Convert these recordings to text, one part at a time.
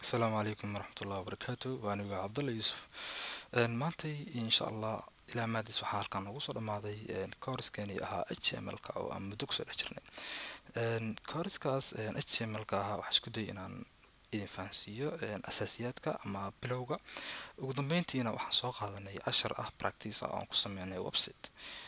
asalaamu calaykum waraxmatullahi wabarakaatu waa aniga cabdalla yuusuf maantay insha allah ilaa maadis waxaa halkan noogu soo dhamaaday kooriskeeni ahaa h m l ka oo aan muddo kusoo dhex jirnay kooriskaas h m l ka ahaa waxaa isku dayay inaan idin fahansiiyo asaasiyaadka ama bilowga ugu dambeyntiina waxaan soo qaadanay cashar ah practice ah oo aan ku sameynay website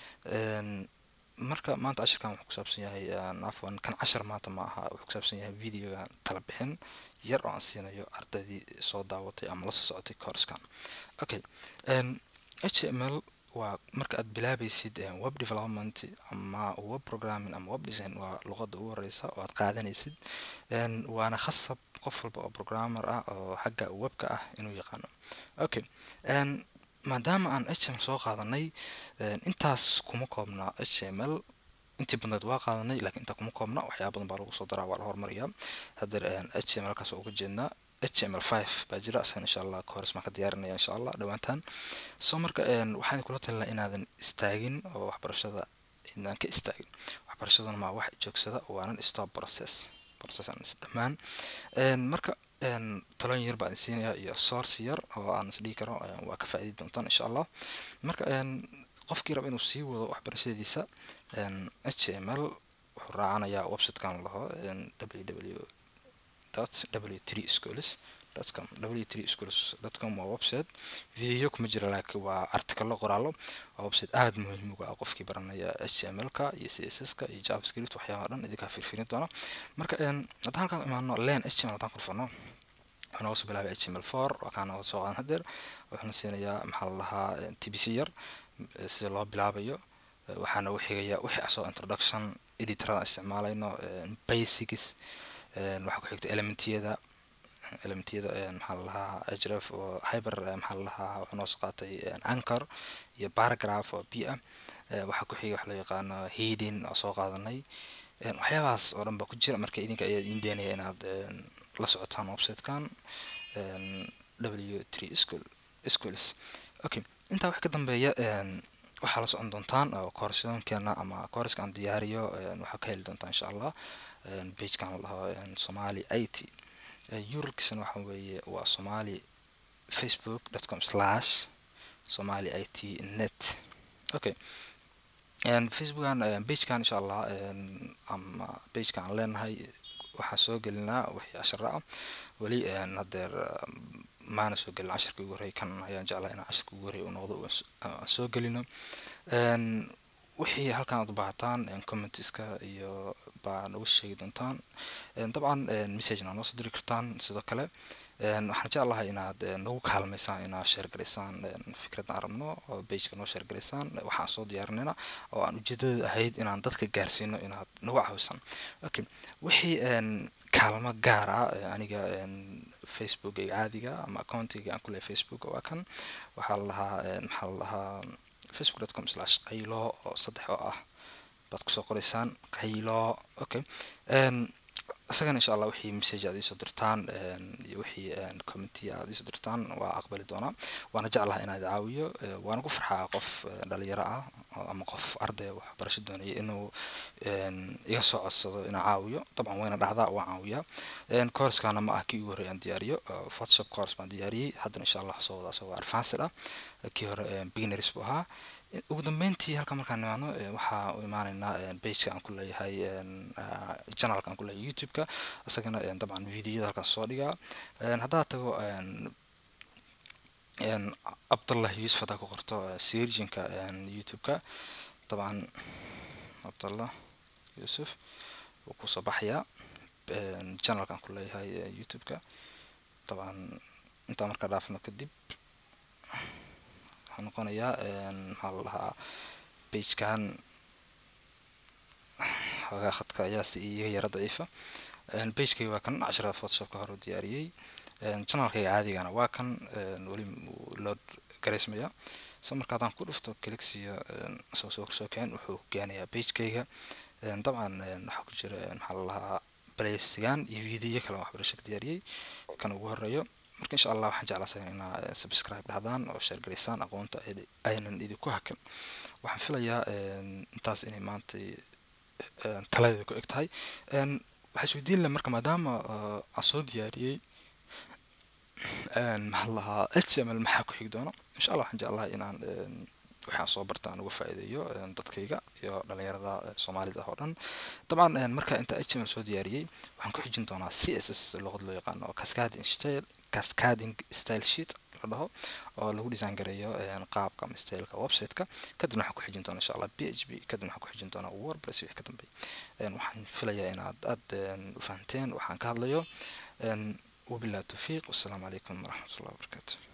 marka maanta cashirkan wuxuu kusaabsan yahay afwan kan cashar maanta ma aha wuxuu kusaabsan yahay videoga tala bixin yar oo aan siinayo ardaydii soo daawatay ama lasoo socotay koorskan okay h m l waa marka aad bilaabaysid web development ama web programming ama web design waa luqada ugu horeysa oo aad qaadanaysid waana khasab qof walba oo programmer ah oo xagga webka ah inuu yaqaano okay maadaama aan h m l soo qaadanay intaas kuma koobna h m l intii badneed waa qaadanay lakiin intaa kuma koobna waxyaaba badan baa lagu soo daraa waa la hormariyaa hadeer h m l kaas uga jeednaa h m l five baa jira asagan insha allah kahores maan ka diyaarinaya insha allah dhawaantan soo marka waxaan kula talina inaadan istaagin oo waxbarashada inaan ka istaagin waxbarashaduna maa wax joogsada waanan stop process process aan isdhamaan marka talooyin yar baan siinaya iyo source yar oo aan isdhigi karo waa ka faa'iidi doontaan insha allah marka qofkii raba inuu sii wado waxbarashadiisa h m l wuxuu raacanayaa websitekan laho ww w three schools com w three schools com waa website video kuma jira laakiin waa articalo qoraalo waa website aada muhiim uga ah qofkii baranaya h m l ka iyo c s s ka iyo javascript waxyaabaha dhan idinkaa firfirin doona marka haddaan halkaan imaano len h m l haddaan kurfano wuxuu nooga soo bilaabay h m l four waa kaan nooga soo qaadan hadeer wuxuuna siinayaa maxaa la lahaa t b c yar sida loo bilaabayo waxaa noogu xigaya wixii asoo introduction editorada isticmaalayno basics waxaa ku xigta elementiyada elementiyada maxaa la lahaa href oo hyber maxaa la lahaa wuxuu noo soo qaatay anchor iyo paragraph oo b ah waxaa ku xiga wax loo yaqaano heading oo soo qaadanay waxyaabahaas oo dhan baa ku jira marka idinka ayaa idin deenaya inaad la socotaan websitekan w three school schools okay intaa wax ka dambeeya waxaa la socon doontaan koorsooyinkeena ama koorska aan diyaariyo waxaa ka heli doontaan insha allah bagekan laho somali i t uralkiisana waxa weeye waa somali facebook dot com slash somali i t net okay facebookan bagekan insha allah ama bagekan aan leenahay waxaan soo gelinaa wixii cashara ah weli hadeer maana soo gelin cashirka ugu horey kan ayaan jeclaa inaan cashirka ugu horey u noqdo aan soo gelino wixii halkan aad u baahataan commentiska iyo baa nagu sheegi doontaan dabcan messagena noo soo diri kartaan sidoo kale waxaan jeclahay inaad nagu kaalmaysaan inaad sheergaraysaan fikradda aan rabno oo bageka noo sheergaraysaan waxaan soo diyaarinayna oo aan ujeedada ahayd inaan dadka gaarsiino inaad nagu caawisan okay wixii kaalmo gaar ah aniga facebookayga caadiga ama accountiga aan kulehay facebook waa kan waxaa la lahaa maxaa la lahaa facebook dot com slash qaylo oo saddex oo ah baad kusoo qoraysaan qaylo okay isagana insha allah wixii message aad iisoo dirtaan iyo wixii commenty aad iisoo dirtaan waa aqbali doonaa waana jeclaha inaad caawiyo waana ku farxaa qof dhalinyaro ah ama qof arday waxbarasho doonaya inuu iga soo codsado inaa caawiyo dabcan wayna dhacdaa waan caawiyaa courskana ma ah kii ugu horey aan diyaariyo photoshop course baan diyaariyey haddana insha allah soo wada asagoo advanced ah kii hore beginners buu ahaa ugu dambeyntii halka markaan imaano waxaa u imaaneynaa bageka aan ku leeyahay janalka aan ku leeyahay youtube-ka isagana dabcan videoyada halkaan soo dhigaa haddaad tago cabdallah yuusuf haddaa ku qorto sirjinka youtube-ka dabcan cabdallah yuusuf wuu kusoo baxayaa janalka aan ku leeyahay youtube-ka dabcan intaa markaa dhaafno kadib waxaa noqonayaa maxaa la lahaa bagekan xoogaa khadka ayaa si iga yara daciifa bagekayga waa kan casharada photoshopka hore u diyaariyey janalkayga caadigana waa kan weli load garaysmaya so marka haddaan ku dhufto calixia isagoo soo soo kicin wuxuu keenayaa bagekayga dabcan waxaa ku jira maxaa la lahaa baleysigan iyo video kale waxbarasho ka diyaariyey kan ugu horeeyo marka insha allah waxaan jeclaasan inaa subscribe dhahdaan oo sheergaraysaan aqoonta aynan idinku hakan waxaan filayaa intaas inay maanta taladeeda ku eg tahay waxaa isweydiin leh marka maadaama aan soo diyaariyey maxaa lahaa h m l maxaa ku xigi doona insha allah waxaan jeclahay inaan waxaan soo barta aan uga faa'iideeyo dadkayga iyo dhalinyarada soomaalida oo dhan dabcan marka inta h m l soo diyaariyey waxaan ku xijin doonaa c s s luqad loo yaqaano oo cascading style cascading style sheet la dhaho oo lagu design gareeyo qaabka ama styleka website-ka kadibna waxaan ku xijin doonaa insha allah p h p kadibna waxaan ku xijin doonaa wordpress wixii ka dambeeya waxaan filayaa inaad aad u fahanteen waxaan ka hadlayo wabillahi tawfiiq wassalaamu calaykum waraxmatullahi wabarakaatu